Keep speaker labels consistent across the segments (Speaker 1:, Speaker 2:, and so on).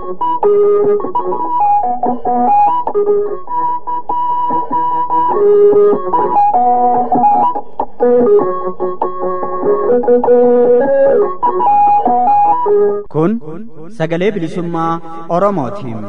Speaker 1: Kun sagalee bilisummaa Oromootiin.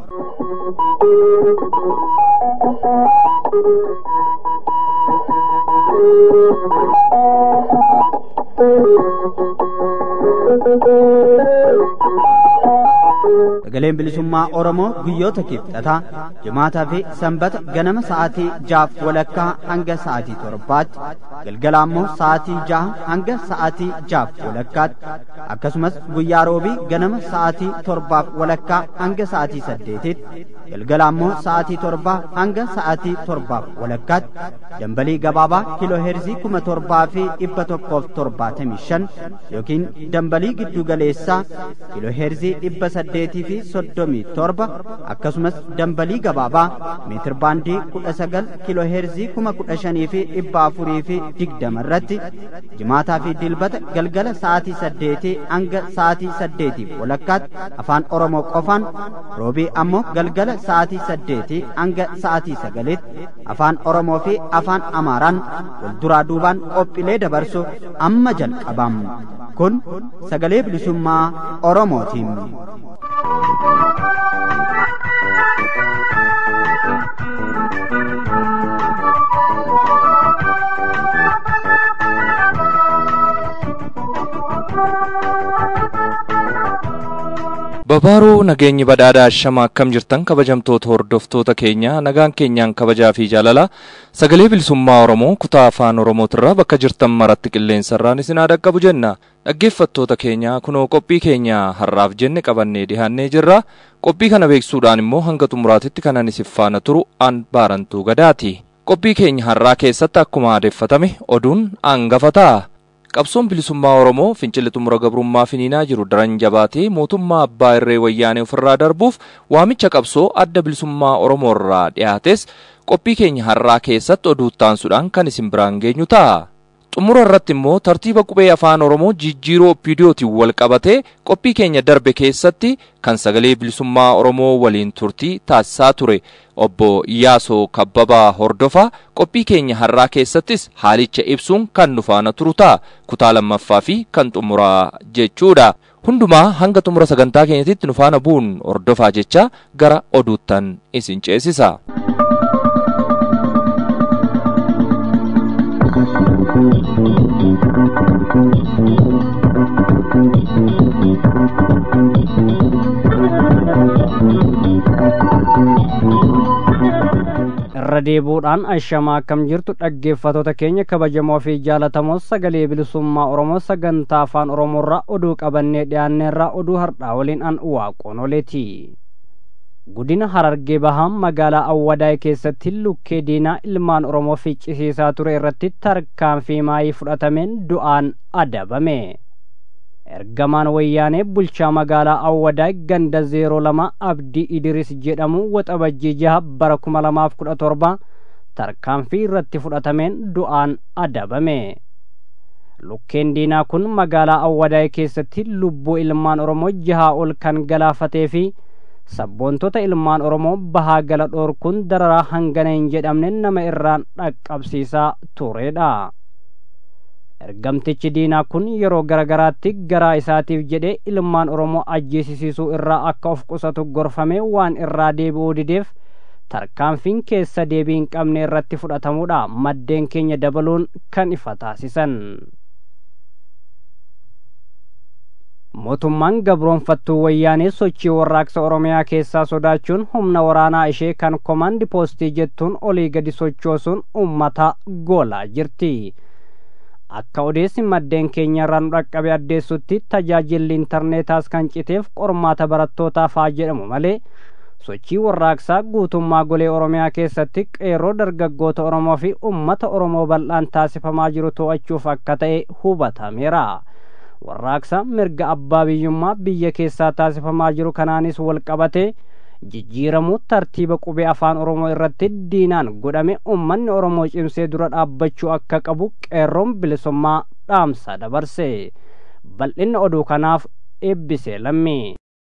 Speaker 1: Sagaleen bilisummaa Oromoo guyyoota kibxataa jimaataa fi sanbata ganama sa'aatii jaaf walakkaa hanga sa'aatii torbaatti galgala ammoo sa'aatii jaha hanga sa'aatii jaaf walakkaatti akkasumas guyyaa roobii ganama sa'aatii torbaaf walakkaa hanga sa'aatii saddeetitti galgala ammoo sa'aatii torbaa hanga sa'aatii torbaaf walakkaatti dambalii gabaabaa kiiloo heerzii kuma torbaa fi dhibba tokkoof torbaatamii shan yookiin dambalii giddu galeessaa kiiloo heerzii dhibba saddeetii fi soddomii torba akkasumas dambalii gabaabaa meetir baandii kudha sagal kiiloo heerzii kuma kudha shanii fi dhibba afurii fi digdama irratti jimaataa fi dilbata galgala sa'aatii saddeetii hanga sa'aatii saddeetiif walakkaatti afaan oromoo qofaan roobii ammoo galgala sa'aatii saddeetii hanga sa'aatii sagalitti afaan oromoo fi afaan amaaraan wal duraa duubaan qophiilee dabarsu amma jalqabam kun sagalee bilisummaa oromootiin.
Speaker 2: Babaaruu nageenyi badhaadhaa shama akkam jirtan kabajamtoota hordoftoota keenya nagaan keenyaan kabajaa fi jaalala sagalee bilisummaa Oromoo kutaa afaan Oromootirraa bakka jirtan maratti qilleensarraan isin haa dhaqqabu jenna. Dhaggeeffattoota keenya kunoo qophii keenya har'aaf jenne qabannee dhiyaannee jirra. Qophii kana beeksuudhaan immoo hanga xumuraatitti kanan isin faana turu an baarantuu gadaati. Qophii keenya har'aa keessatti akkuma aadeffatame oduun hangafa ta'a. Qabsoon bilisummaa Oromoo fincilli xumura gabrummaa finiinaa jiru daran jabaatee mootummaa abbaa irree wayyaanee ofirraa darbuuf waamicha qabsoo adda bilisummaa Oromoo irraa dhiyaates qophii keenya har'aa keessatti oduu taansuudhaan kan isin biraan geenyu ta'a. Xumura irratti immoo tartiiba qubee afaan Oromoo jijjiiroo opiidiyootiin wal qabatee qophii keenya darbe keessatti kan sagalee bilisummaa Oromoo waliin turtii taasisaa ture obbo Iyyaasoo Kabbabaa Hordofaa qophii keenya har'aa keessattis haalicha ibsuun kan nu faana turu ta'a kutaa lammaffaa fi kan xumuraa jechuudha. Hundumaa hanga xumura sagantaa keenyatitti nu faana bu'uun hordofaa jecha gara oduuttan isin ceesisa.
Speaker 3: irra deebuudhaan ashamaa akkam jirtu dhaggeeffatoota keenya kabajamoo fi jaalatamoo sagalee bilisummaa oromoo sagantaa afaan oromoorraa oduu qabannee dhiyaanneerraa oduu hardhaa waliin an waaqoon oleeti godina harargee bahaan magaalaa awwadaay keessatti lukkee diinaa ilmaan oromoo ficcisiisaa ture irratti tarkaanfii maayii fudhatameen du'aan adabame ergamaan wayyaanee bulchaa magaalaa awwadaay ganda zeeroo lama abdii idiris jedhamu waxabajjii jaha bara kuma lamaaf kudha torba tarkaanfii irratti fudhatameen du'aan adabame lukkeen diinaa kun magaalaa awwadaay keessatti lubbuu ilmaan oromoo jahaa ol kan galaafatee fi sabboontota ilmaan oromoo bahaa gala dhoorkuun dararaa hangana hin jedhamne nama irraan dhaqqabsiisaa turedha ergamtichi diinaa kun yeroo garagaraatti garaa isaatiif jedhee ilmaan oromoo ajjeesisuu irraa akka of qusatu gorfamee waan irraa deebi'uu dideef tarkaanfiin keessa deebii hin qabne irratti fudhatamuudha maddeen keenya dabaluun kan ifa taasisan mootummaan gabroonfattuu wayyaanee sochii warraaqsa oromiyaa keessaa sodaachuun humna waraanaa ishee kan komaandi poostii jettuun olii gadi sochoosuun ummata goolaa jirti akka odeessi maddeen keenya irraa nu dhaqqabe addeessutti tajaajilli intarneetaas kan citeef qormaata barattootaaf haa jedhamu malee sochii warraaqsaa guutummaa golee oromiyaa keessatti qeerroo dargaggoota oromoo fi ummata oromoo bal'aan taasifamaa jiru to'achuuf akka ta'e hubatameera warraaqsa mirga abbaa biyyummaa biyya keessaa taasifamaa jiru kanaanis wal qabate jijjiiramuu tartiiba qubee afaan oromoo irratti diinaan godhame ummanni oromoo cimsee dura dhaabbachuu akka qabu qeerroon bilisummaa dhaamsa dabarse bal'inna oduu kanaaf eebbisee lammii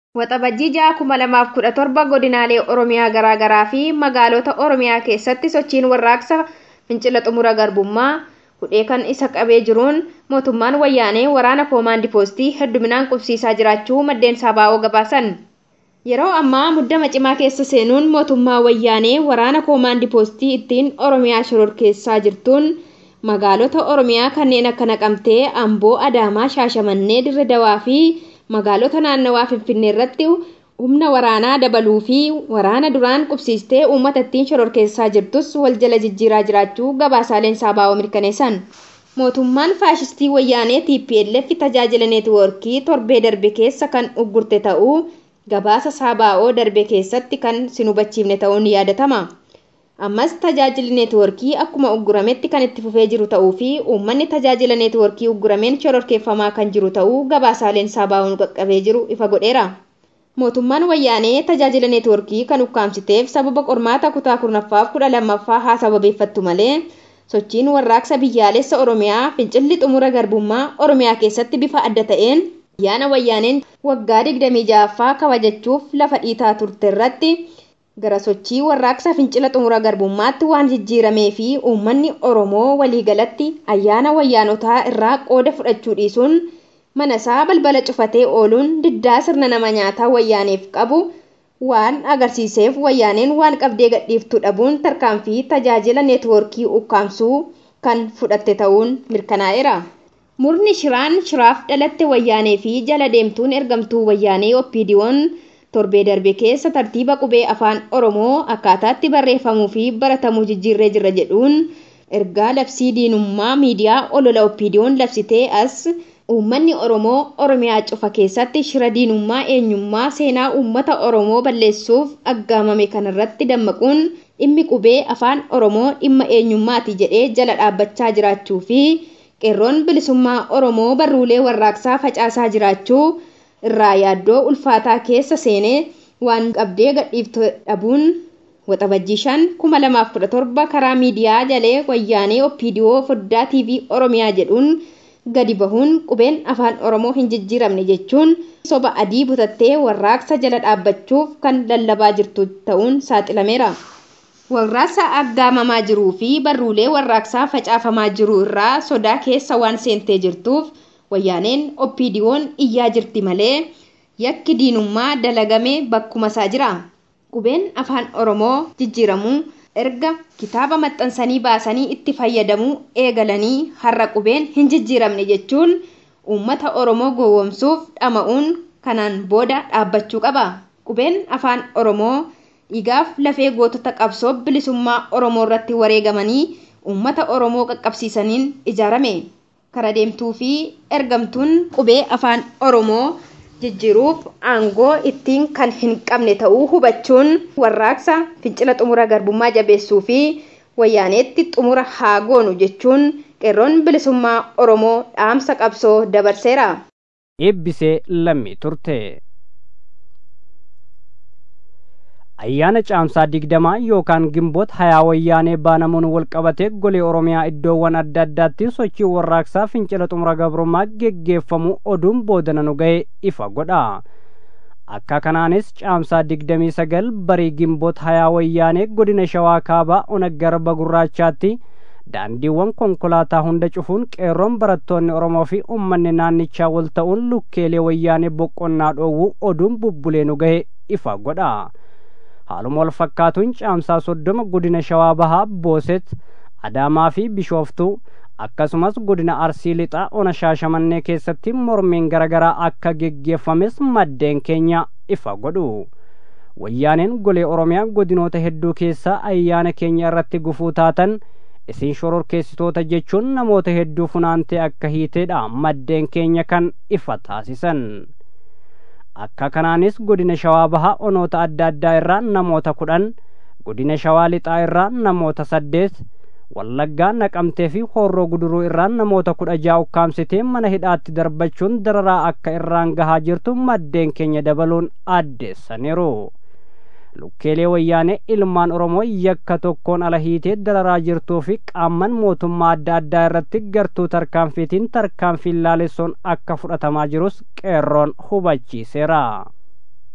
Speaker 4: Waxabajjii ja'a kuma lamaaf kudha torba godinaalee Oromiyaa garaagaraa fi magaalota Oromiyaa keessatti sochiin warraaqsa fincila xumura garbummaa hudhee kan isa qabee jiruun mootummaan wayyaanee waraana koomaandii poostii hedduminaan qubsiisaa jiraachuu maddeen saabaa'oo gabaasan. Yeroo ammaa muddama cimaa keessa seenuun mootummaa wayyaanee waraana koomaandii poostii ittiin Oromiyaa shororkeessaa jirtuun magaalota Oromiyaa kanneen akka Naqamtee, Amboo, Adaamaa, Shaashamannee, Dirre Dawaa fi magaalota naannawaa Finfinnee irratti humna waraanaa dabaluu fi waraana duraan qubsiistee uummata ittiin shororkeessaa jirtus wal jala jijjiiraa jiraachuu gabaasaaleen saabaa'oo mirkaneessan. Mootummaan faashistii wayyaanee TPLF tajaajila neetwoorkii torbee darbe keessa kan uggurte ta'uu gabaasa saabaa'oo darbe keessatti kan sin hubachiifne ta'uun yaadatama. Ammas tajaajilli neetwoorkii akkuma uggurametti kan itti fufee jiru ta'uu fi uummanni tajaajila neetwoorkii uggurameen shororkeeffamaa kan jiru ta'uu gabaasaaleen saabaa'oon qaqqabee jiru ifa godheera. Mootummaan wayyaanee tajaajila neetwoorkii kan ukkaamsiteef sababa qormaata kutaa kurnaffaaf kudha lammaffaa haa sababeeffattu malee sochiin warraaqsa biyyaalessa Oromiyaa fincilli xumura garbummaa Oromiyaa keessatti bifa adda ta'een ayyaana wayyaaneen waggaa digdamii ja'affaa kabajachuuf lafa dhiitaa turte irratti gara sochii warraaqsa fincila xumura garbummaatti waan jijjiiramee fi uummanni Oromoo waliigalatti ayyaana wayyaanotaa irraa qooda fudhachuu dhiisuun mana isaa balbala cufatee ooluun diddaa sirna nama nyaataa wayyaaneef qabu waan agarsiiseef wayyaaneen waan qabdee gadhiiftuu dhabuun tarkaanfii tajaajila neetwoorkii ukkaamsuu kan fudhatte ta'uun mirkanaa'eera. Murni shiraan shiraaf dhalatte wayyaanee fi jala deemtuun ergamtuu wayyaanee oppiidiyoon torbee darbe keessa tartiiba qubee afaan oromoo akkaataatti barreeffamuu fi baratamuu jijjiirree jirra jedhuun ergaa labsii diinummaa miidiyaa olola oppiidiyoon labsitee as uummanni oromoo oromiyaa cufa keessatti shira diinummaa eenyummaa seenaa uummata oromoo balleessuuf aggaamame kanarratti dammaquun dhimmi qubee afaan oromoo dhimma eenyummaati jedhee jala dhaabbachaa jiraachuu fi qeerroon bilisummaa oromoo barruulee warraaqsaa facaasaa jiraachuu irraa yaaddoo ulfaataa keessa seenee waan qabdee gadhiiftu dhabuun waxabajjii shan kuma lamaaf kudha torba karaa miidiyaa jalee wayyaanee oppiidiyoo foddaa tiivii oromiyaa jedhuun gadi bahuun qubeen afaan oromoo hin jijjiiramne jechuun soba adii butattee warraaqsa jala dhaabbachuuf kan lallabaa jirtu ta'uun saaxilameera. Warraaqsa aggaamamaa jiruu fi barruulee warraaqsaa facaafamaa jiru irraa sodaa keessa waan seentee jirtuuf wayyaaneen oppiidiyoon iyyaa jirti malee yakki diinummaa dalagame bakkuma isaa jira. Qubeen afaan oromoo jijjiiramuu erga kitaaba maxxansanii baasanii itti fayyadamuu eegalanii har'a qubeen hin jijjiiramne jechuun uummata oromoo gowwoomsuuf dhama'uun kanaan booda dhaabbachuu qaba. Qubeen afaan oromoo dhiigaaf lafee gootota qabsoo bilisummaa oromoo irratti wareegamanii uummata oromoo qaqqabsiisaniin ijaarame. Kara deemtuu fi ergamtuun qubee afaan oromoo jijjiiruuf aangoo ittiin kan hin qabne ta'uu hubachuun warraaqsa fincila xumura garbummaa jabeessuu fi wayyaaneetti xumura haa goonu jechuun qeerroon bilisummaa oromoo dhaamsa qabsoo dabarseera.
Speaker 3: eebbisee lammii turte. ayyaana caamsaa digdamaa yookaan gimboota hayaa wayyaanee baanamuun walqabatee golee oromiyaa iddoowwan adda addaatti sochii warraaqsaa fincila xumura gabrummaa geggeeffamu oduun boodana nu ga'e ifa godha akka kanaanis caamsaa digdamii sagal barii gimboota hayaa wayyaanee godina shawaa kaabaa ona garba gurraachaatti daandiiwwan konkolaataa hunda cufuun qeerroon barattoonni oromoo fi ummanni naannichaa wal ta'uun lukkeelee wayyaanee boqonnaa dhoowwuu oduun bubbulee nu ga'e ifa godha haaluma wal fakkaatuun caamsaa soddoma godina shawaa bahaa booset adaamaa fi bishooftuu akkasumas godina arsii lixaa ona shaashamannee keessatti mormiin garaagaraa akka geggeeffames maddeen keenya ifa godhu wayyaaneen golee oromiyaa godinoota hedduu keessaa ayyaana keenya irratti gufuu taatan isin shororkeessitoota jechuun namoota hedduu funaantee akka hiiteedha maddeen keenya kan ifa taasisan akka kanaanis godina shawaa bahaa onoota adda addaa irraa namoota kudhan godina shawaa lixaa irraa namoota saddeet wallaggaa naqamtee fi horroo guduruu irraa namoota kudha ja'a ukkaamsitee mana hidhaatti darbachuun dararaa akka irraan gahaa jirtu maddeen keenya dabaluun addeessaniiru lukkeelee wayyaanee ilmaan oromoo yakka tokkoon ala hiitee dararaa jirtuu fi qaamman mootummaa adda addaa irratti gartuu tarkaanfiitiin tarkaanfiin laalessoon akka fudhatamaa jirus qeerroon hubachiiseera.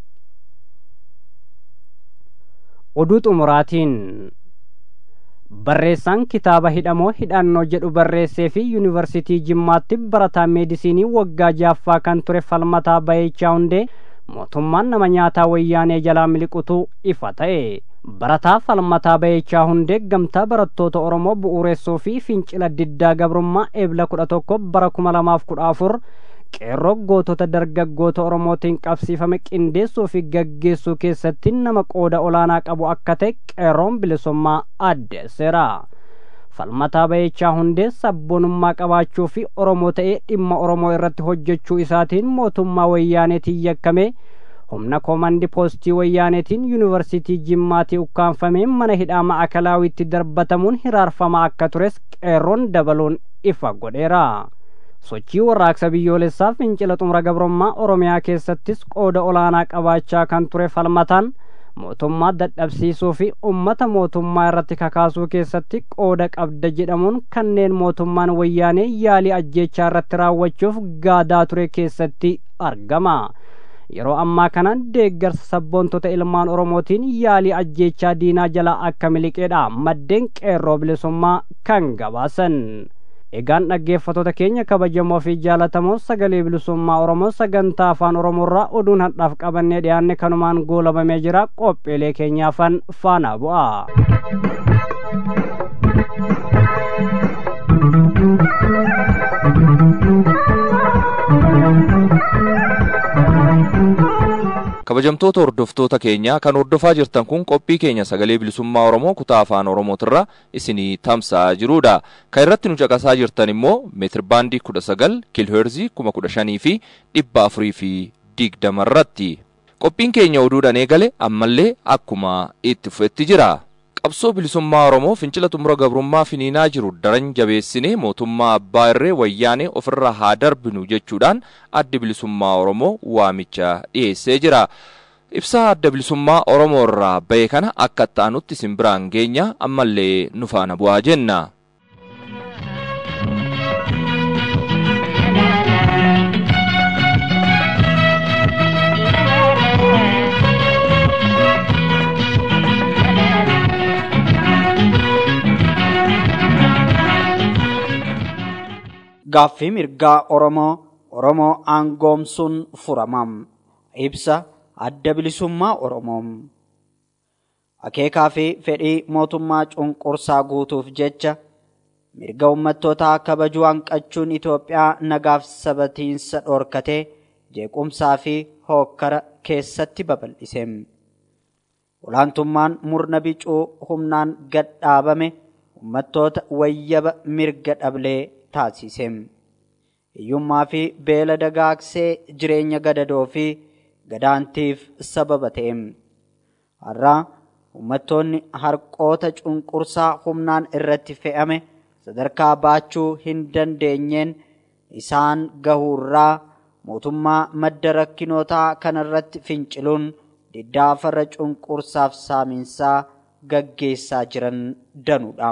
Speaker 3: oduu xumuraatiin barreessaan kitaaba hidhamoo hidhannoo jedhu barreessee fi yuunivarsitii jimmaatti barataa meedisinii waggaa jaaffaa kan ture falmataa bayeechaa hundee mootummaan nama nyaataa wayyaanee jalaa miliqutu ifa ta'e barataa falmataa bayeechaa hundee gamtaa barattoota oromoo bu'uureessuu fi fincila diddaa gabrummaa eebla kudha tokko bara kuma lamaaf kudha afur qeerroo gootota dargaggoota oromootiin qabsiifame qindeessuu fi gaggeessuu keessatti nama qooda olaanaa qabu akka ta'e qeerroon bilisummaa addeesseera falmataa bayeechaa hundee sabboonummaa qabaachuu fi oromoo ta'ee dhimma oromoo irratti hojjechuu isaatiin mootummaa wayyaaneetiin yakkame humna koomandi poostii wayyaaneetiin yuunivarsitii jimmaatii ukkaanfamee mana hidhaa ma'akalaawiitti darbatamuun hiraarfamaa akka tures qeerroon dabaluun ifa godheera sochii warraaqsa biyyoolessaa fincila xumura gabrummaa oromiyaa keessattis qooda olaanaa qabaachaa kan ture falmataan mootummaa dadhabsiisuu fi ummata mootummaa irratti kakaasuu keessatti qooda qabda jedhamuun kanneen mootummaan wayyaanee yaalii ajjeechaa irratti raawwachuuf gaadaa ture keessatti argama yeroo ammaa kana deeggarsa sabboontota ilmaan oromootiin yaalii ajjeechaa diinaa jalaa akka miliqeedha maddeen qeerroo bilisummaa kan gabaasan egaan dhaggeeffattoota keenya kabajamoo fi jaalatamoo sagalee bilisummaa oromoo sagantaa afaan oromoorraa oduun hadhaaf qabannee dhiyaanne kanumaan goolabamee jira qophiilee keenyaafan faana bu'a.
Speaker 2: kabajamtoota hordoftoota keenyaa kan hordofaa jirtan kun qophii keenya sagalee bilisummaa oromoo kutaa afaan oromootirra isinii tamsa'aa jirudha kan irratti nu caqasaa jirtan immoo meetir baandii kudha sagal kiilheerzii kuma kudha shanii fi dhibba afurii fi digdama irratti qophiin keenya oduudhaan eegale ammallee akkuma itti fufetti jira qabsoo bilisummaa oromoo fincila xumura gabrummaa finiinaa jiru daran jabeessinee mootummaa abbaa irree wayyaanee ofirra haa darbinu jechuudhaan addi bilisummaa oromoo waamicha dhiyeessee jira. ibsaa adda bilisummaa oromoo irraa bahe kana akka ta'anutti isin biraan geenya ammallee nu faana bu'aa jenna.
Speaker 1: gaaffii mirgaa oromoo oromoo aangoomsuun furamam ibsa adda bilisummaa oromoo akeekaa fi fedhii mootummaa cunqursaa guutuuf jecha mirga ummattootaa kabajuu hanqachuun Itoophiyaa nagaaf sabatiinsa dhorkatee jeequmsaa fi hookkara keessatti babal'ise. Olaantummaan murna bicuu humnaan gad dhaabame ummattoota wayyaba mirga dhablee taasise. Hiyyummaa fi beela dagaagsee jireenya gadadoo fi gadaantiif sababa ta'e. Har'aa ummattoonni harqoota cunqursaa humnaan irratti fe'ame sadarkaa baachuu hin dandeenyeen isaan gahuurraa mootummaa madda rakkinootaa kanarratti finciluun diddaa farra cunqursaaf saamiinsaa gaggeessaa jiran danuudha.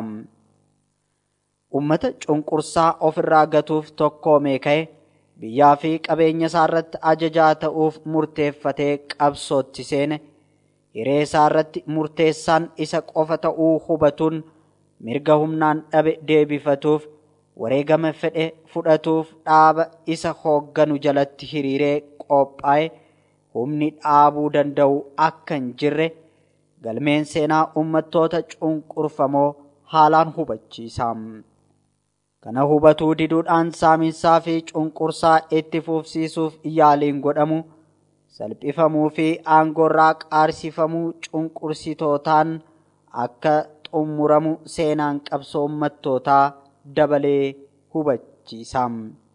Speaker 1: Uummata cunqursaa ofirraa gatuuf tokkoomee ka'e biyyaa fi qabeenya isaa irratti ajajaa ta'uuf murteeffatee qabsootti seene hiree isaa irratti murteessaan isa qofa ta'uu hubatuun mirga humnaan dhabe deebifatuuf wareegama fedhe fudhatuuf dhaaba isa hoogganu jalatti hiriiree qophaa'e humni dhaabuu danda'u akka hin jirre galmeen seenaa uummattoota cunqurfamoo haalaan hubachiisa. Kana hubatuu diduudhaan saamiinsaa fi cunqursaa itti fufsiisuuf yaaliin godhamu salphifamuu fi aangoorraa qaarsifamuu cunqursitootaan akka xummuramu seenaan qabsoo uummattootaa dabalee hubachiisa.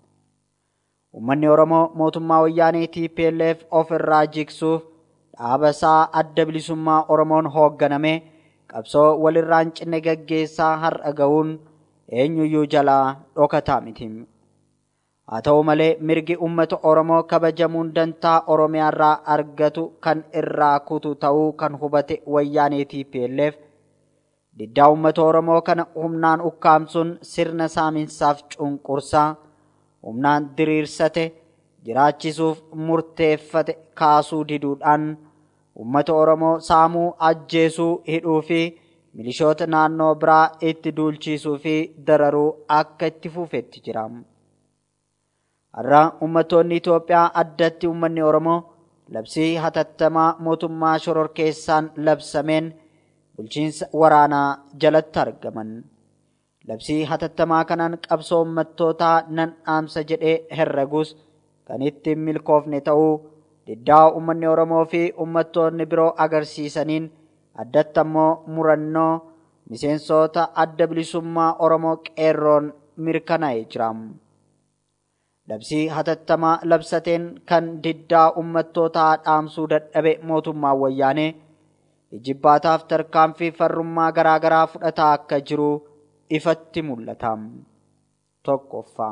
Speaker 1: Uummanni Oromoo mootummaa wayyaanee TPLF ofirraa jigsuuf dhaaba isaa adda bilisummaa Oromoon hoogganame qabsoo walirraan cinne gaggeessaa har'a gahuun eenyuyyuu jalaa dhokataa miti. Haa ta'u malee mirgi uummata Oromoo kabajamuun dantaa Oromiyaarraa argatu kan irraa kutu ta'uu kan hubate wayyaanee TPLF diddaa uummata Oromoo kana humnaan ukkaamsuun sirna saamiinsaaf cunqursaa humnaan diriirsate jiraachisuuf murteeffate kaasuu diduudhaan uummata oromoo saamuu ajjeesuu hidhuu fi milishoota naannoo biraa itti duulchiisuu fi dararuu akka itti fufetti jira. Har'a uummattoonni Itoophiyaa addatti uummanni Oromoo labsii hatattamaa mootummaa shororkeessaan labsameen bulchiinsa waraanaa jalatti argaman. Labsii hatattamaa kanaan qabsoo uummattootaa nan dhaamsa jedhee herregus kan ittiin milkoofne ta'uu diddaa uummanni Oromoo fi uummattoonni biroo agarsiisaniin addatti ammoo murannoo miseensota adda bilisummaa Oromoo qeerroon mirkanaa'ee jira. Labsii hatattamaa labsateen kan diddaa uummattootaa dhaamsuu dadhabe mootummaan wayyaanee ijibbaataaf tarkaanfii farrummaa garaa garaa fudhataa akka jiru ifatti mul'ata. Tokkoffaa.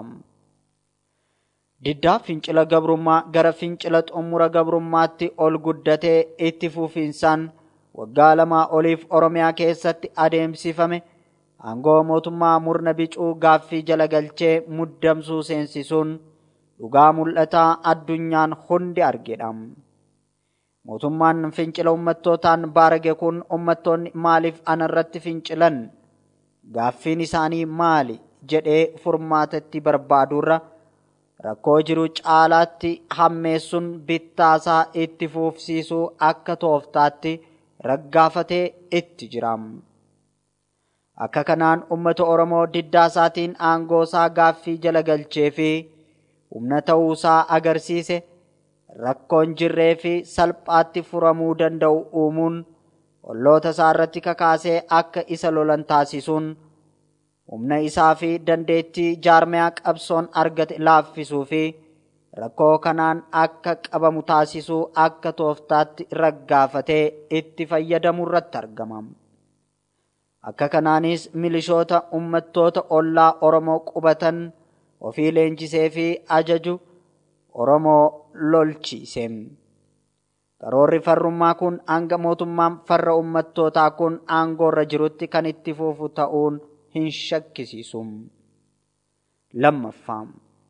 Speaker 1: Diddaa fincila gabrummaa gara fincila xumura gabrummaatti ol guddatee itti fufiinsaan waggaa lamaa oliif Oromiyaa keessatti adeemsifame aangoo mootummaa murna bicuu gaaffii jala galchee muddamsuu seensisuun dhugaa mul'ataa addunyaan hundi argedha. Mootummaan fincila uummattootaan baarage kun uummattoonni maaliif anarratti fincilan? Gaaffiin isaanii maali? jedhee furmaatatti barbaadurra rakkoo jiru caalaatti hammeessuun bittaasaa itti fufsiisuu akka tooftaatti raggaafatee itti jira. Akka kanaan uummata Oromoo diddaa isaatiin aangoo isaa gaaffii jala galchee fi humna ta'uusaa agarsiise rakkoon jirree fi salphaatti furamuu danda'u uumuun olloota isaa irratti kakaasee akka isa lolan taasisuun humna isaa fi dandeettii jaarmiyaa qabsoon argate laaffisuu fi rakkoo kanaan akka qabamu taasisuu akka tooftaatti raggaafatee itti fayyadamu irratti argama. Akka kanaanis milishoota uummattoota ollaa Oromoo qubatan ofii leenjisee fi ajaju Oromoo lolchiise. Karoorri farrummaa kun hanga mootummaan farra uummattootaa kun aangoorra jirutti kan itti fufu ta'uun hin shakkisiisu. Lammaffaa.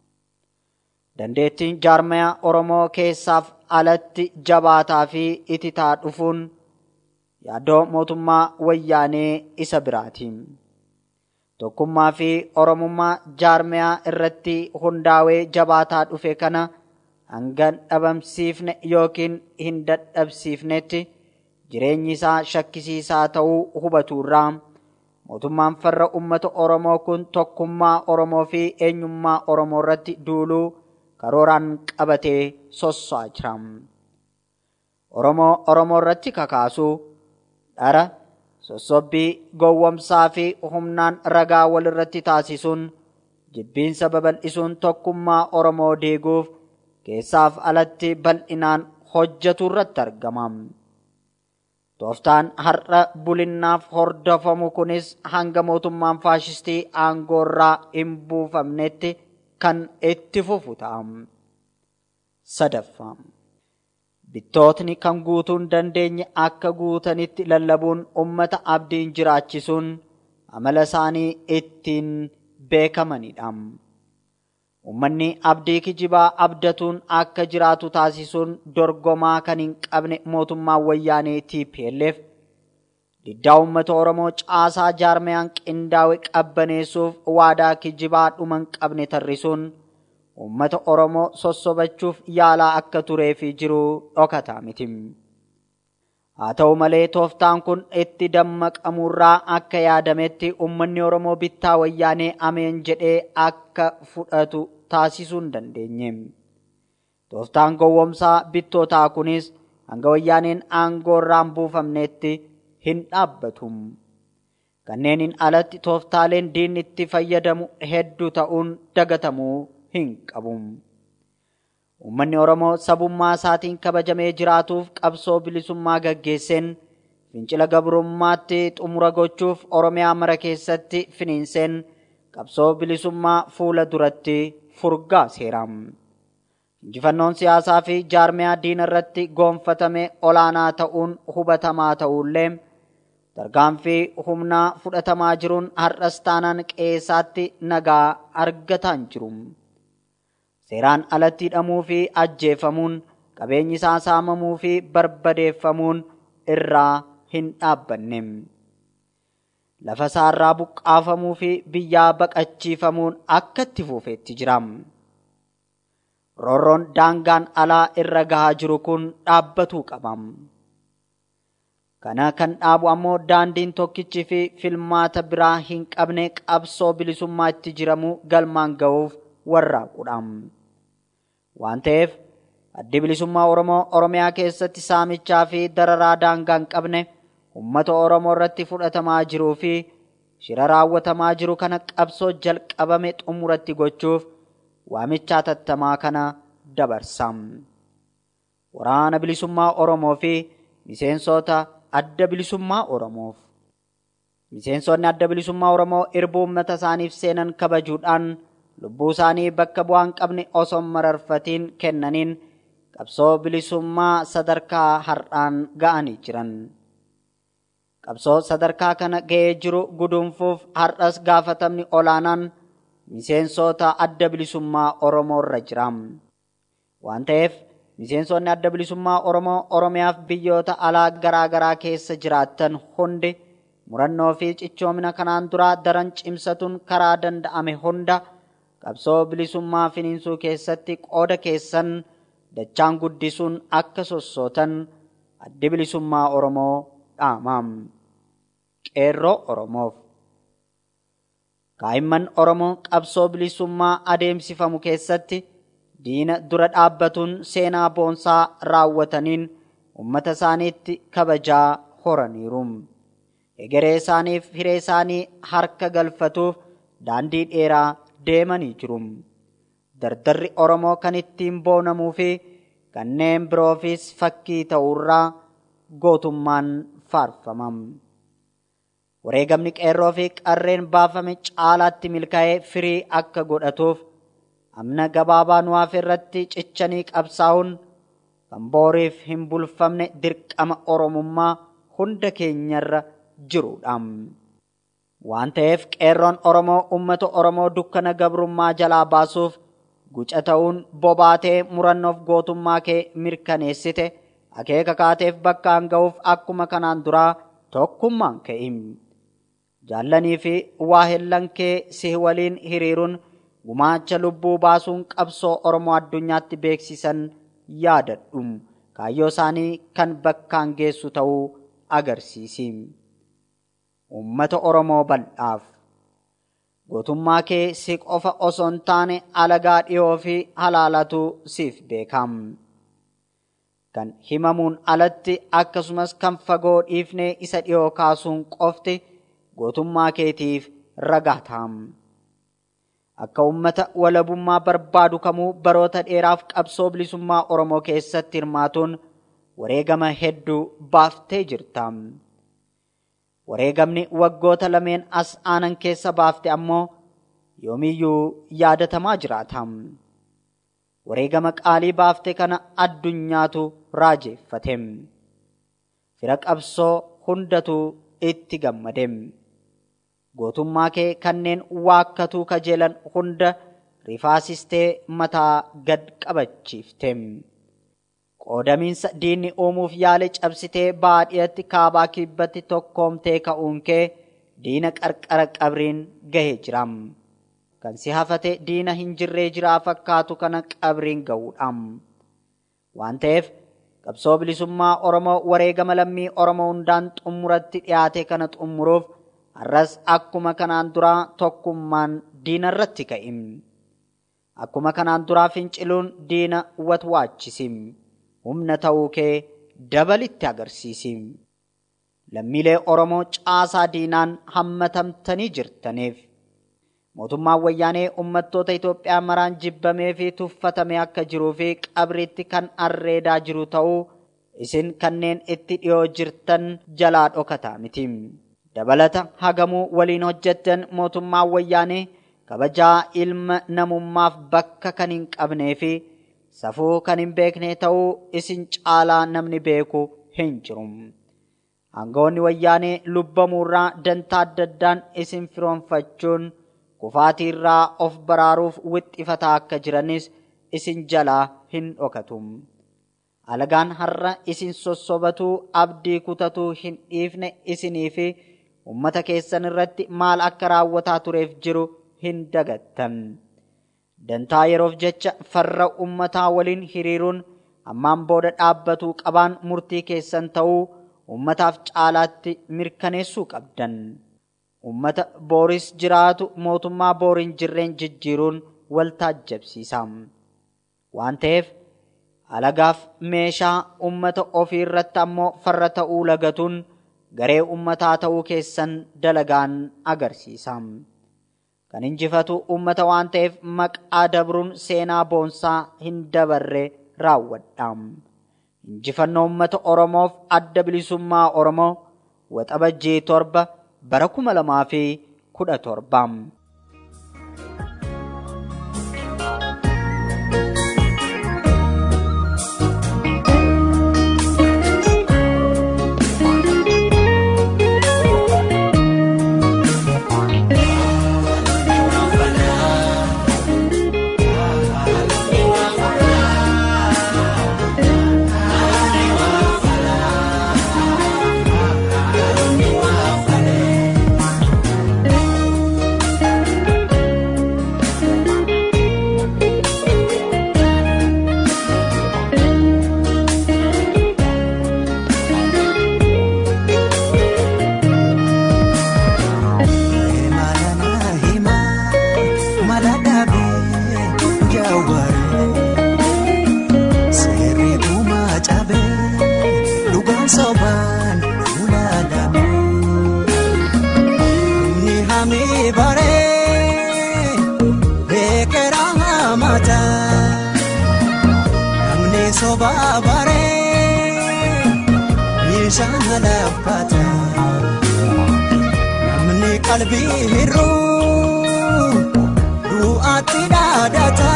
Speaker 1: Dandeettiin jaarmaya Oromoo keessaaf alatti jabaataa fi ititaa dhufuun yaaddoo mootummaa wayyaanee isa biraati. Tokkummaa fi Oromummaa jaarmayaa irratti hundaa'ee jabaataa dhufe kana hanga dhabamsiifne yookiin hin dadhabsiifnetti jireenyi isaa shakkisiisaa ta'uu hubaturraa mootummaan farra uummata Oromoo kun tokkummaa Oromoo fi eenyummaa Oromoo irratti duuluu karooraan qabatee sosso'aa jira. Oromoo Oromoo irratti kakaasuu dhara sossobbii gowwomsaa fi humnaan ragaa walirratti taasisuun jibbiinsa babal'isuun tokkummaa Oromoo diiguuf keessaaf alatti bal'inaan hojjetu irratti argama. Tooftaan har'a bulinnaaf hordofamu kunis hanga mootummaan faashistii aangoorraa hin buufamnetti kan itti fufu ta'a. Sadaffaa. Bittootni kan guutuu hin dandeenye akka guutanitti lallabuun uummata abdiin jiraachisuun amala isaanii ittiin beekamanidha. Uummanni abdii kijibaa abdatuun akka jiraatu taasisuun dorgomaa kan hin qabne mootummaa wayyaanee TPLF diddaa uummata Oromoo caasaa jaarmayaan qindaa'e qabbaneessuuf waadaa kijibaa dhuma hin qabne tarrisuun uummata Oromoo sossobachuuf yaalaa akka turee fi jiru dhokataa miti. Haa ta'u malee tooftaan kun itti dammaqamurraa akka yaadametti uummanni Oromoo bittaa wayyaanee ameen jedhee akka fudhatu taasisuu hin dandeenye. Tooftaan gowwomsaa bittootaa kunis hanga wayyaaneen aangoorraan buufamneetti hin dhaabbatu. Kanneeniin alatti tooftaaleen diinni itti fayyadamu hedduu ta'uun dagatamuu hin qabu. Uummanni Oromoo sabummaa isaatiin kabajamee jiraatuuf qabsoo bilisummaa gaggeesseen fincila gabrummaatti xumura gochuuf Oromiyaa mara keessatti finiinseen qabsoo bilisummaa fuula duratti furgaa seera. Injifannoon siyaasaa fi jaarmiyaa diina irratti goonfatame olaanaa ta'uun hubatamaa ta'ullee tarkaanfii humnaa fudhatamaa jiruun har'as taanaan qeessaatti nagaa argataa hin jiru. Seeraan alatti hidhamuu fi ajjeefamuun qabeenyi isaa saamamuu fi barbadeeffamuun irraa hin dhaabbanne. Lafa isaarraa buqqaafamuu fi biyyaa baqachiifamuun akka itti fufeetti jira. Roorroon daangaan alaa irra gahaa jiru kun dhaabbatuu qaba. Kana kan dhaabu ammoo daandiin tokkichii fi filmaata biraa hin qabne qabsoo bilisummaa itti jiramu galmaan ga'uuf warraaqudha. Waan ta'eef addi bilisummaa Oromoo Oromiyaa keessatti saamichaa fi dararaa daangaa hin qabne uummata Oromoo irratti fudhatamaa jiruu fi shira raawwatamaa jiru kana qabsoo jalqabame xumuratti gochuuf waamichaa tattamaa kana dabarsa. Waraana bilisummaa Oromoo fi miseensota adda bilisummaa Oromoof. Miseensonni adda bilisummaa Oromoo irbuu uummata isaaniif seenan kabajuudhaan lubbuu isaanii bakka bu'aa hin qabne osoo hin mararfatiin kennaniin qabsoo bilisummaa sadarkaa har'aan ga'anii jiran. Qabsoo sadarkaa kana ga'ee jiru guduunfuuf har'as gaafatamni olaanaan miseensota adda bilisummaa Oromoo irra jira. Waan ta'eef miseensonni adda bilisummaa Oromoo Oromiyaaf biyyoota alaa garaa garaa keessa jiraattan hundi murannoo fi cichoomina kanaan duraa daran cimsatuun karaa danda'ame hunda qabsoo bilisummaa finiinsuu keessatti qooda keessan dachaan guddisuun akka sossootan addi bilisummaa Oromoo dhaamaam. Qeerroo Oromoof. Kaa'imman Oromoo qabsoo bilisummaa adeemsifamu keessatti diina dura dhaabbatuun seenaa boonsaa raawwataniin uummata isaaniitti kabajaa horaniiru. Egeree isaaniif hiree isaanii harka galfatuuf daandii dheeraa deemanii jiru. Dardarri Oromoo kan ittiin boonamuu fi kanneen biroofis fakkii ta'uurraa gootummaan faarfama. Wareegamni qeerroo fi qarreen baafame caalaatti milkaa'ee firii akka godhatuuf amna gabaabaa nuwaaf irratti cichanii qabsaa'uun kan booriif hin bulfamne dirqama Oromummaa hunda keenyarra jirudha. Waan ta'eef qeerroon Oromoo uummata Oromoo dukkana gabrummaa jalaa baasuuf guca ta'uun bobaatee murannoof gootummaa kee mirkaneessite akeeka kaateef bakkaan ga'uuf akkuma kanaan duraa tokkummaan ka'i. Jaallanii fi waahillan kee si waliin hiriiruun gumaacha lubbuu baasuun qabsoo Oromoo addunyaatti beeksisan yaadadhu. Kaayyoo isaanii kan bakkaan geessu ta'uu agarsiisi. Uummata Oromoo bal'aaf. Gootummaa kee si qofa osoo hin taane alagaa dhiyoo fi halaalatu siif beekam. Kan himamuun alatti akkasumas kan fagoo dhiifnee isa dhiyoo kaasuun qofti gootummaa keetiif ragaa ta'am. Akka uummata walabummaa barbaadu kamuu baroota dheeraaf qabsoo bilisummaa Oromoo keessatti hirmaatuun wareegama hedduu baaftee jirta. Wareegamni waggoota lameen as aanan keessa baafte ammoo yoomiyyuu yaadatamaa jiraata. Wareegama qaalii baafte kana addunyaatu raajeeffate. Fira qabsoo hundatu itti gammade. Gootummaa kee kanneen waakkatuu kajeelan hunda rifaasistee mataa gad qabachiifte. Qoodamiinsa diinni uumuuf yaale cabsitee baadiyyaatti kaabaa kibbatti tokkoomtee ka'uun kee diina qarqara qabriin gahee jira. Kan si hafate diina hin jirree jiraa fakkaatu kana qabriin ga'uudha. Waan ta'eef qabsoo bilisummaa Oromoo wareegama lammii Oromoo hundaan xumuratti dhiyaate kana xumuruuf har'as akkuma kanaan duraa tokkummaan diina irratti ka'i. Akkuma kanaan duraa finciluun diina watwaachisi. Humna ta'uu kee dabalitti agarsiisi. Lammiilee Oromoo caasaa diinaan hammatamtanii jirtaniif. Mootummaan wayyaanee uummattoota Itoophiyaa maraan jibbamee fi tuffatamee akka jiruu fi qabriitti kan arreedaa jiru ta'uu isin kanneen itti dhiyoo jirtan jalaa dhokataa miti. Dabalata hagamuu waliin hojjettan mootummaan wayyaanee kabajaa ilma namummaaf bakka kan hin qabnee fi safuu kan hin beekne ta'uu isin caalaa namni beeku hin jiru. Aangawoonni wayyaanee lubbamuurraa dantaa adda addaan isin firoonfachuun kufaatiirraa of baraaruuf wixxifataa akka jiranis isin jalaa hin dhokatu. alagaan har'a isin sossobatuu abdii kutatuu hin dhiifne isinii fi ummata keessan irratti maal akka raawwataa tureef jiru hin dagattan. Dantaa yeroof jecha farra ummataa waliin hiriiruun ammaan booda dhaabbatuu qabaan murtii keessan ta'uu ummataaf caalaatti mirkaneessuu qabdan. Ummata booris jiraatu mootummaa booriin jirreen jijjiiruun wal taajjabsiisa. Waan ta'eef alagaaf meeshaa ummata ofii irratti ammoo farra ta'uu lagatuun garee ummataa ta'uu keessan dalagaan agarsiisa. Kan injifatu ummata waan ta'eef maqaa dabruun seenaa boonsaa hin dabarre raawwadha. Injifannoo ummata Oromoof adda bilisummaa Oromoo waxabajjii torba bara kuma lamaa fi kudha torba.
Speaker 5: qalbii hir'uu du'aatti dhaadata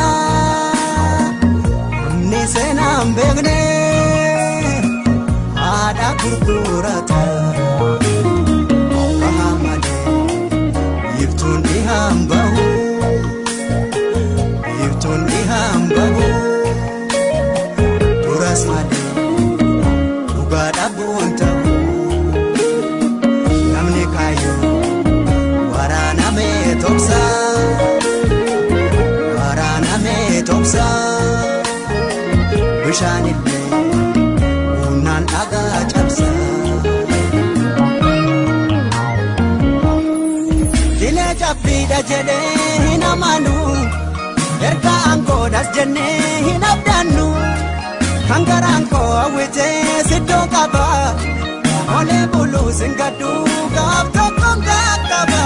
Speaker 5: namni seenaan beekne haadha gurgurata baha malee ibtuun dhihaan bahu ibtuun dhihaan bahu duras malee dhugaa dhabuun ta'u namni kaayyoo. toksa waraaname toksa bishaan illee humnaan dhagaa cabsa. Dilee cabbiidha jedhee hin amanu erga aangoodhas jennee hin abdannu kan garaan koo hawwitee siddoo qaba olee buluu singaddu gaaf tokkoon qaqqaba.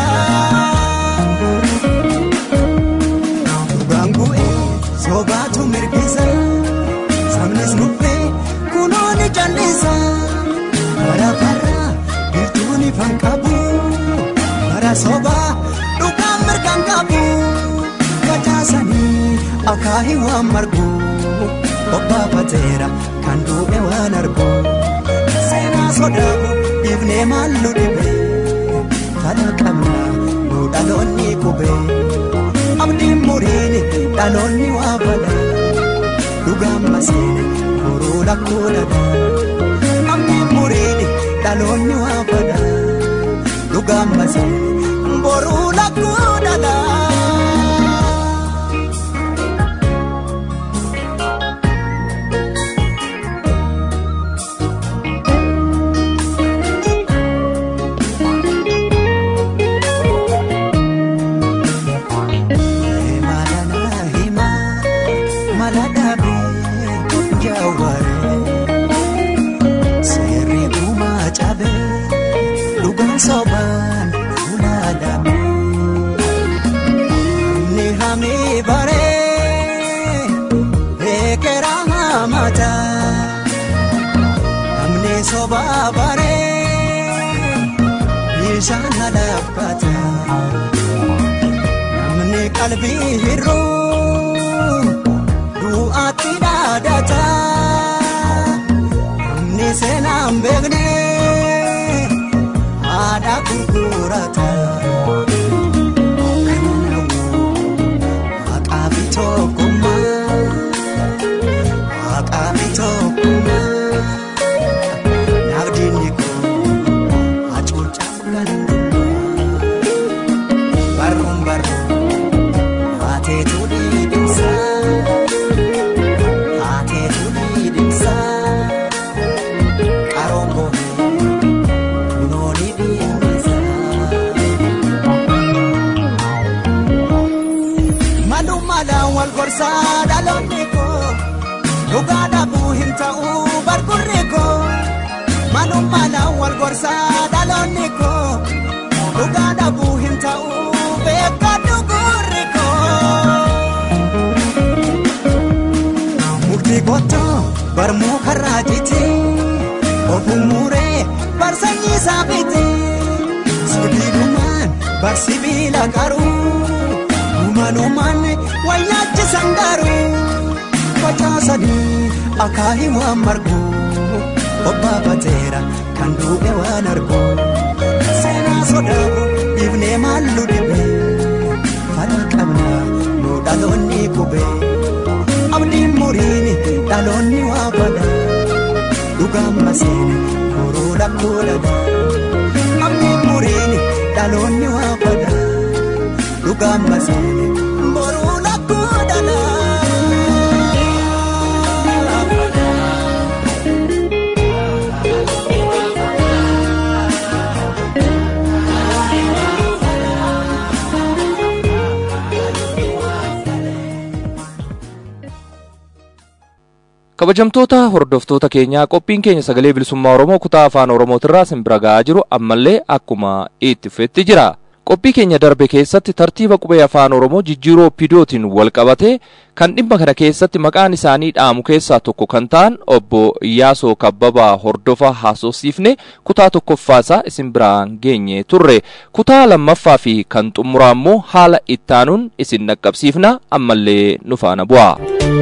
Speaker 5: sobaatu mirgisa sabnis nuffee kunooni jallisa bara bara biiftuun ifan qabu bara sobaa dhugaan mirgan qabu facaasanii akaahii waan margu obbaafateera kan duudhe waan argu seenaa sodaabu dhiifnee maallu dhibe fala qabna nu dhaloonni qubee. abdiin muriini dhaloonni waa fala dhugaan maseene boruu lakkoo dhaga abdiin muriini dhaloonni waa fala dhugaan maseene boruu lakkoo dhaga. soban fuladame ni hami bare ekera mata namni soba bare ishana lakkata namni qalbii hir'u du'aatti dhaadata namni seenaan beekne haadha gurgurata. Haqaa fi tokkummaa haqaa fi tokkummaa. wal gorsaa dhaloonni koo dhugaa dhabuu hin ta'u beekadhu gurri koo. Mukti qottoo barmuu karraa jiti ofuun muuree bar sanyii isaa biti sibiilumaan bar sibiila qaruu uumanumaan wayyaachisan garuu facaasanii akaahii waan marguu obbaafateera kan du'e waan argu seenaa sodaatu dhiifnee maallu dhibe fala qabna nu dhaloonni qube abdiin muriin dhaloonni waa fada dhugaan maseene koroo lakkoo dhala abdiin muriin dhaloonni waa fada dhugaan maseene boruu lakkoo dhala.
Speaker 2: kabajamtoota hordoftoota keenyaa qophiin keenya sagalee bilisummaa oromoo kutaa afaan oromootirraa simbira ga'aa jiru ammallee akkuma itti fufetti jira qophii keenya darbe keessatti tartiiba qubee afaan oromoo jijjiiroo oppidootiin wal qabate kan dhimma kana keessatti maqaan isaanii dhaamu keessaa tokko kan ta'an obbo Iyyaasoo Kabbabaa hordofa haasofsiifne kutaa tokkoffaasaa isin biraan geenye turre kutaa lammaffaa fi kan xumuraa immoo haala ittaanuun isin dhaqqabsiifna ammallee nu faana bu'a.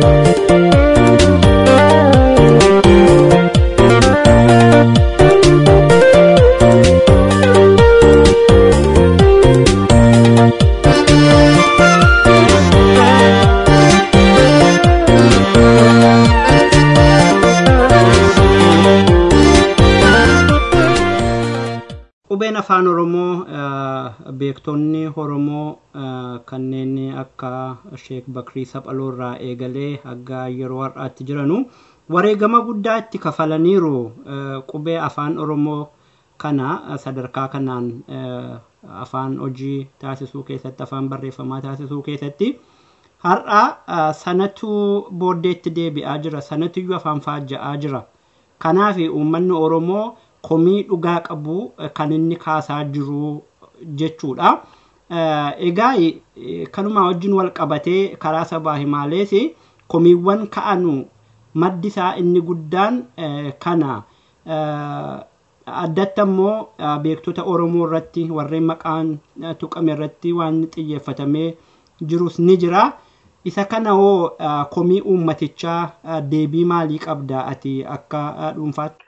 Speaker 3: qubeen afaan oromoo eh, beektonni oromoo eh, kanneen akka sheek bakrii saphaloo irraa eegalee hanga yeroo har'aatti jiranu wareegama guddaa itti kafalaniiru eh, qubee afaan oromoo kana eh, sadarkaa kanaan eh, afaan hojii taasisuu keessatti afaan barreeffamaa taasisuu keessatti har'a eh, sanatu booddeetti deebi'aa jira sanatuyyuu afaan faajja'aa jira kanaaf uummanni oromoo komii dhugaa qabu eh, kan inni kaasaa jiru jechuudha. Eh, Egaa eh, kanuma wajjin wal qabatee karaa sabaa himaalees komiiwwan ka'anu maddi isaa inni guddaan eh, kana eh, addatti ammoo eh, beektota Oromoo irratti warreen maqaan eh, tuqame irratti waan xiyyeeffatamee jirus ni jira. Isa kana hoo eh, komii uummatichaa eh, deebii maalii qabda ati akka eh, dhuunfaatti?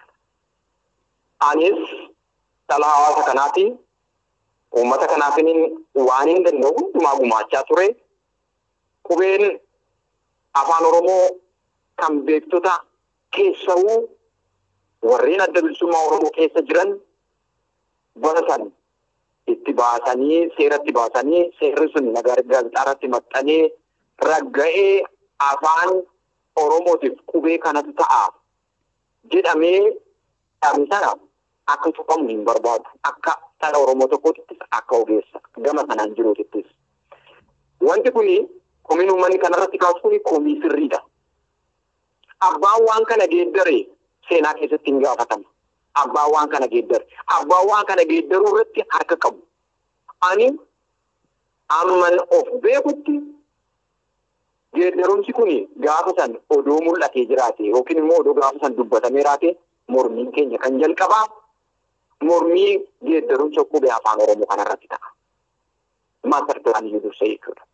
Speaker 6: anis dhala hawaasa kanaati uummata kanaafin waan hin danda'u hundumaa gumaachaa ture qubeen afaan oromoo kan beektota keessawuu warreen adda bilisummaa oromoo keessa jiran baratan itti baasanii seeratti baasanii seerri sun gaazexaarratti maxxanee ragga'ee afaan oromootiif qubee kanatu ta'a jedhamee dhaabni sana akka tuqamu hin barbaadu akka dhala oromoo tokkoottis akka ogeessa gama sanaan jiruutittis wanti kuni komiin uummanni kanarratti kaasu kuni komii sirriidha abbaan waan kana geeddare seenaa keessatti hin gaafatama abbaan waan kana geeddare abbaan waan kana geeddaruu irratti harka qabu ani amman of beekutti geeddarumsi kuni gaafa san odoo mul'atee jiraate yookiin immoo odoo gaafa san dubbatamee raate mormiin keenya kan jalqabaa mormii geeddarumsa qubee afaan oromoo kanarratti ta'a. Maaster pilaanii dursa jechuudha.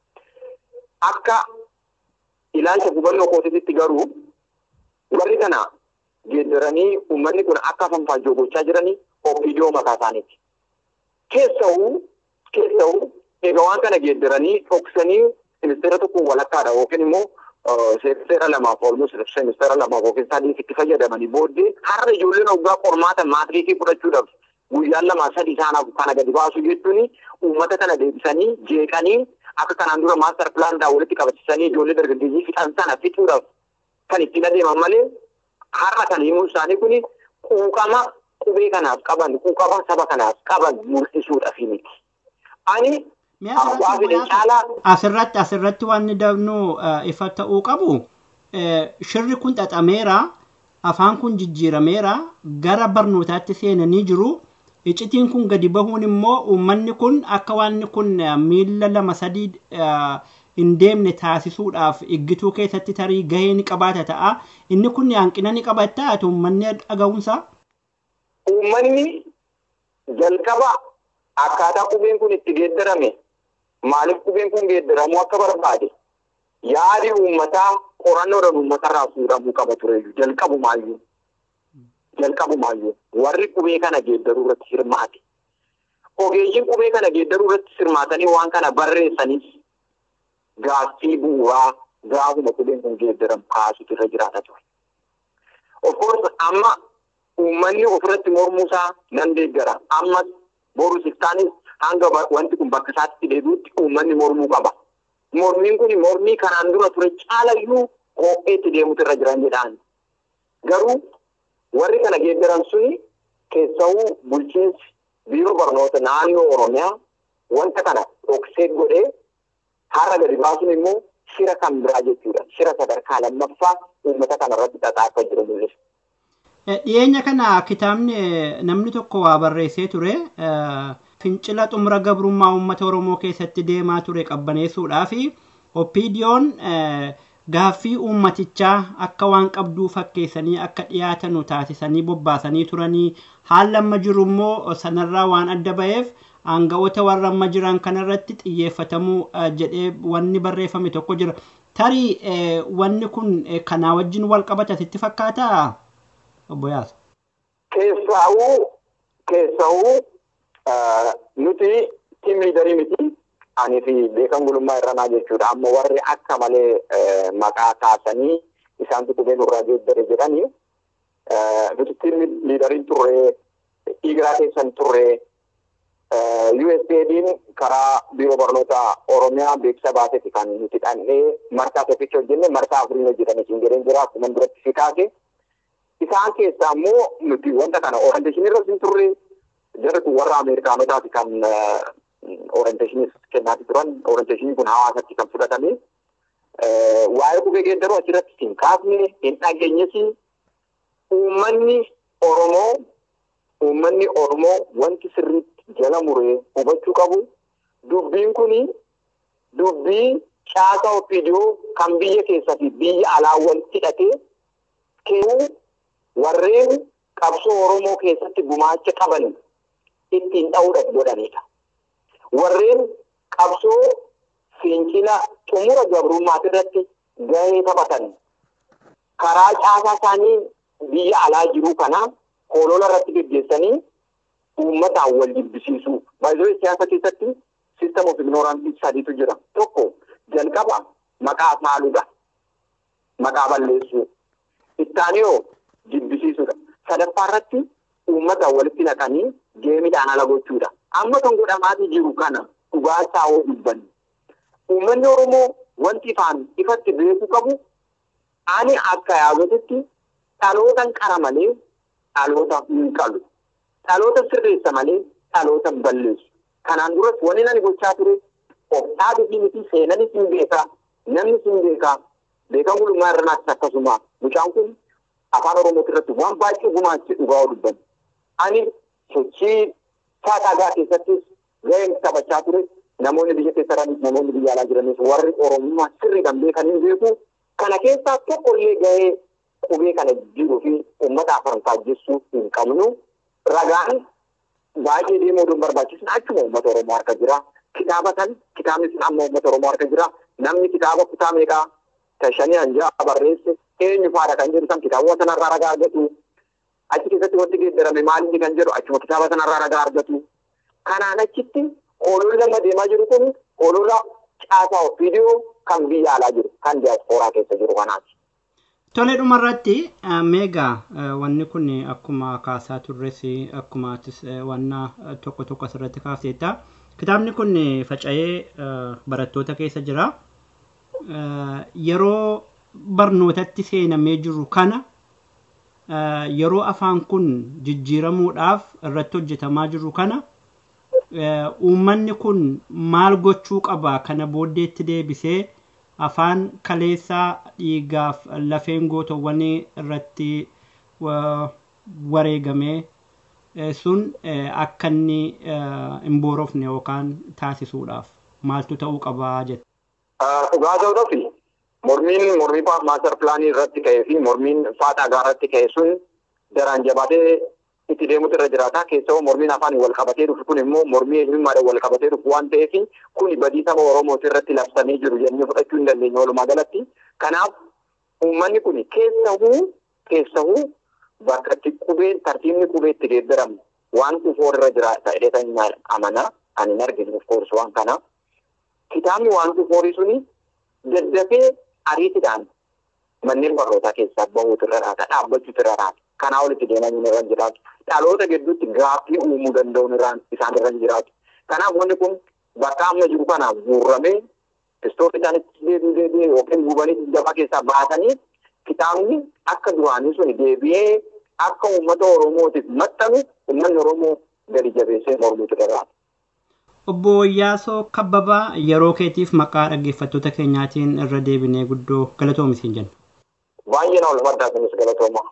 Speaker 6: Akka ilaalcha hubannoo kootitti garuu warri kana geeddaranii uummanni kun akka afaan faajjoo gochaa jiranii ofiidoo mataa isaaniiti. Keessa'uu keessa'uu egaa waan kana geeddaranii dhoksanii ministeera tokko walakkaadha yookiin immoo seera lamaaf olmus seera lamaaf yookiin sadiif itti fayyadamanii booddee har'a ijoolleen waggaa qormaata maatiriikii fudhachuudhaaf guyyaan lamaa sadii isaanaaf kana gadi baasu jechuun uummata kana deebisanii jeeqanii akka kanaan dura maastar pilaanidhaan walitti qabachisanii ijoollee dargaggeeyyii fixan sana fixuudhaaf kan ittiin adeeman malee har'a kan himuun isaanii kun quuqama qubee kanaaf qaban quuqama saba kanaaf qaban mul'isuudhaaf miti. Ani abbaa fedhe caalaa
Speaker 3: asirratti asirratti waan ni dabnu ifa ta'uu qabu shirri kun xaxameera
Speaker 7: afaan kun jijjiirameera gara barnootaatti seenanii jiru iccitiin kun gadi bahuun immoo uummanni kun akka waanni kun miila lama sadii hin deemne taasisuudhaaf iggituu keessatti tarii gahee ni qabaata ta'a inni kun hanqina ni qabaata ati uummanni dhaga'uunsaa.
Speaker 6: Uummanni jalqaba akkaataa qubeen kun itti geeddarame maaliif qubeen kun geeddaramuu akka barbaade yaadi uummataa qorannoodhaan uummatarraa fuudhamuu qaba ture jalqabumaayyuu. Jalqabumaayyuu warri qubee kana geeddaruu irratti hirmaate. Ogeeyyiin qubee kana geeddaruu irratti hirmaatanii waan kana barreessanis gaaffii bu'uuraa gaafuma qubeen kun geeddaramu kaasutu irra jiraata ture. Of course amma uummanni ofirratti mormuusaa nan deeggara. Ammas boru siftaanis hanga wanti kun bakka isaatti deebi'utti uummanni mormuu qaba. Mormiin kun mormii kanaan dura ture caalayyuu ho'eetti deemutu irra jiran jedhaan. Garuu warri kana geeddaran suni keessawuu bulchiinsi biiroo barnoota naannoo Oromiyaa wanta kana dhoksee godhee har'a gadi baasuun immoo shira kan biraa jechuudha. Shira sadarkaa lammaffaa uummata kana irratti xaxaa akka jiru mul'isa.
Speaker 7: Dhiyeenya kana kitaabni namni tokko waa barreessee ture fincila xumura gabrummaa uummata Oromoo keessatti deemaa ture qabbaneessuudhaa fi oppiidiyoon gaaffii uummatichaa akka waan qabduu fakkeessanii akka dhiyaatanu taasisanii bobbaasanii turanii haala amma jiru immoo sanarraa waan adda ba'eef aanga'oota warra amma jiran kanarratti xiyyeeffatamuu jedhee wanni barreeffame tokko jira. Tarii wanni kun kanaa wajjin wal qabata sitti fakkaataa obbo Yaasa?
Speaker 6: Keessaawuu keessaawuu nuti tiim liidarii miti ani fi beekan gulummaa irranaa jechuudha. Amma warri akka malee maqaa kaasanii isaantu qubee nurraa geeddare jedhanii nuti tiim liidariin turre dhiigaa keessan turre USAID'n karaa biiroo barnoota Oromiyaa beeksisa baaseeti kan nuti dhannee marsaa tokkicha hojjenne marsaa afurii hojjetame siin jedheen jira akkuma duratti si kaase. Isaan keessaa immoo nuti wanta kana orienteeshinii irra hin turre jarri kun warra Ameerikaanotaati kan orienteeshinii kennaati turan orienteeshiniin kun hawaasatti kan fudhatame. Waa'ee qubee geeddaruu achirratti hin kaafne hin dhageenyes uummanni Oromoo uummanni Oromoo wanti sirriitti jala muree hubachuu qabu dubbiin kuni dubbii caasaa ofiidiyoo kan biyya keessaa fi biyya alaa walitti hidhatee kennuu warreen qabsoo Oromoo keessatti gumaacha qaban ittiin dha'uudhaaf godhanidha. Warreen qabsoo fincila xumura gabrummaa irratti gahee taphatan karaa caasaa isaanii biyya alaa jiru kana holola irratti gaggeessanii uummataan wal jibbisiisu. Baay'ee siyaasa keessatti system of ignorance sadiitu jira. Tokko jalqaba maqaa saaluudha. Maqaa balleessuu. Ittaaniyoo jibbisiisuudha. Sadaffaa irratti uummataan walitti naqanii geemidhaan ala gochuudha. Amma kan godhamaatii jiru kana dhugaa saawoo dubbanni. Uummanni Oromoo wanti ifaan ifatti beekuu qabu ani akka yaadotitti dhalootan qara malee dhaloota hin qalu. Dhaloota sirreessa malee dhaloota balleessu. Kanaan duras wanni ani gochaa ture of dhaabbii miti seenanis hin beekaa namni hin beekaa beekan gulummaa irranaattis akkasuma mucaan kun afaan Oromoo irratti waan baay'ee gumaache dhugaa dubban. Ani sochii faadhaagaa keessattis gaheen taphachaa ture namoonni biyya keessa jiranis namoonni biyya alaa jiranis warri Oromummaa sirriidhaan beekan hin beeku. Kana keessaa tokkollee gahee qubee kana jiruu fi uummata afaan faajjessuu hin qabnu. Ragaan baay'ee deemuu oduun barbaachisu achuma uummata Oromoo harka jira. Kitaaba kan kitaabni sun amma uummata Oromoo harka jira. Namni kitaaba kutaa meeqaa shanii hanjaa barreesse eenyu faadha kan jedhu san kitaabota sanarraa ragaa argatu. Achi keessatti wanti geeddarame maalinni kan jedhu achuma kitaaba sanarraa ragaa argatu. Kanaan achitti hooloon lama deemaa jiru kun hoolola caasaa viidiyoo kan biyya alaa jiru kan diyaaspooraa keessa jiru kanaati.
Speaker 7: Tole dhumarratti meegaa wanni kun akkuma kaasaa turres akkuma wanna tokko tokko asirratti kaafteetta. Kitaabni kun faca'ee barattoota keessa jira. Yeroo barnootatti seenamee jiru kana yeroo afaan kun jijjiiramuudhaaf irratti hojjetamaa jiru kana uummanni kun maal gochuu qaba kana booddeetti deebisee afaan kaleessaa dhiigaaf lafeen gootowwanii irratti wareegamee sun akka inni hin boorofne yookaan taasisuudhaaf maaltu ta'uu qabaa jette.
Speaker 6: Dhugaa ta'uudhaaf mormiin mormii maaster pilaanii irratti ka'ee fi mormiin faaxaa irratti ka'e sun daraan jabaatee itti deemutu irra jiraata. Keessoo mormiin afaan wal qabatee dhufu kun immoo mormii eenyummaadhaan wal qabatee dhufu waan ta'eef kun badii saba Oromooti irratti labsamee jiru jennee fudhachuu hin dandeenye walumaa galatti. Kanaaf uummanni kun keessahuu keessahuu bakka itti qubeen tartiibni qubee itti geeddaramu waan kufoor irra jiraata jedhee kan amana ani hin arginu of course waan kana. Kitaabni waan kufoorii suni daddafee ariitiidhaan manneen barnootaa keessaa bahuutu irra raata dhaabbachuutu irra raata. Kanaa olitti deemanii irra jiraatu. Dhaloota gidduutti gaaffii uumuu danda'uun irraan isaan irra jiraatu. Kanaaf wanni kun bakka amma jiru kanaaf guurramee istoorrii isaanitti deebi'ee deebi'ee yookiin gubanii gabaa keessaa baasanii kitaabni akka duraanii sun deebi'ee akka uummata Oromootiif maxxanu uummanni Oromoo gadi jabeessee mormuutu irra
Speaker 7: Obbo Iyyaasoo Kabbabaa yeroo keetiif maqaa dhaggeeffattoota keenyaatiin irra deebinee guddoo galatoomi siin jenna.
Speaker 6: Baay'ee na ulfaadhaa kunis galatooma.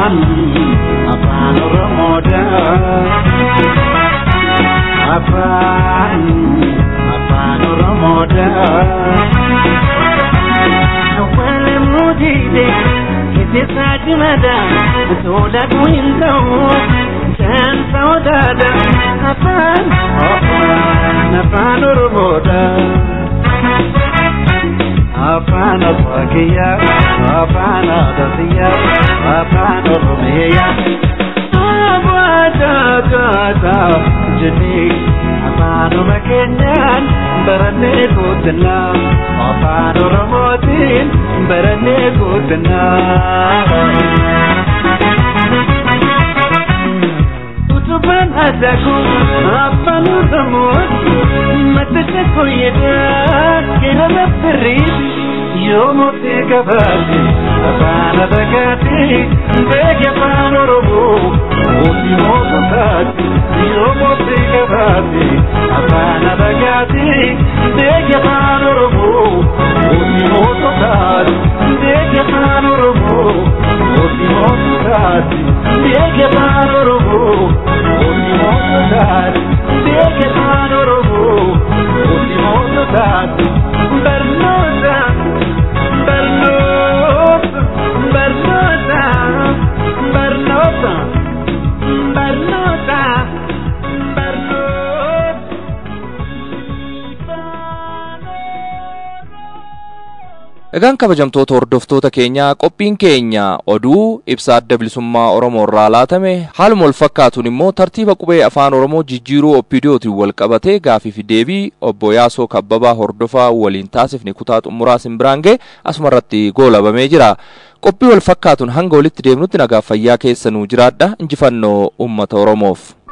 Speaker 8: Apa Yoda kuinta Santa odada Afan Afan Afan Oromoda Afan Afakiya Afan Adasiya Afan Oromiya Abada Gada Jini Afan Makenyan Barane Kutna Afan Oromotin Barane Kutna Utuban adaku Afan Oromot Matata koyeda Kena nafrid Yomo te kabati Afana bagati Bege afan Oromo Oti moto tati Yomo te kabati Afana bagati Bege afan Oromo Oti moto tati Bege afan Oromo Oti moto tati Bege afan Oromo Oti moto tati Bege afan Oromo Oti moto tati Bernota Bernota Bernota Bernota Bernota
Speaker 2: Egaan kabajamtoota hordoftoota keenyaa qophiin keenya oduu ibsa adda bilisummaa Oromoo irraa laatame haaluma wal fakkaatuun immoo tartiiba qubee afaan Oromoo jijjiiruu oppidiyootiin wal qabatee gaafiif deebii obbo Yaasoo Kabbabaa hordofaa waliin taasifne kutaa xumuraa Simbiraangee asuma irratti goolabamee jira. Qophii wal fakkaatuun hanga walitti deemnutti nagaaf fayyaa keessanuu jiraadha injifannoo uummata Oromoof.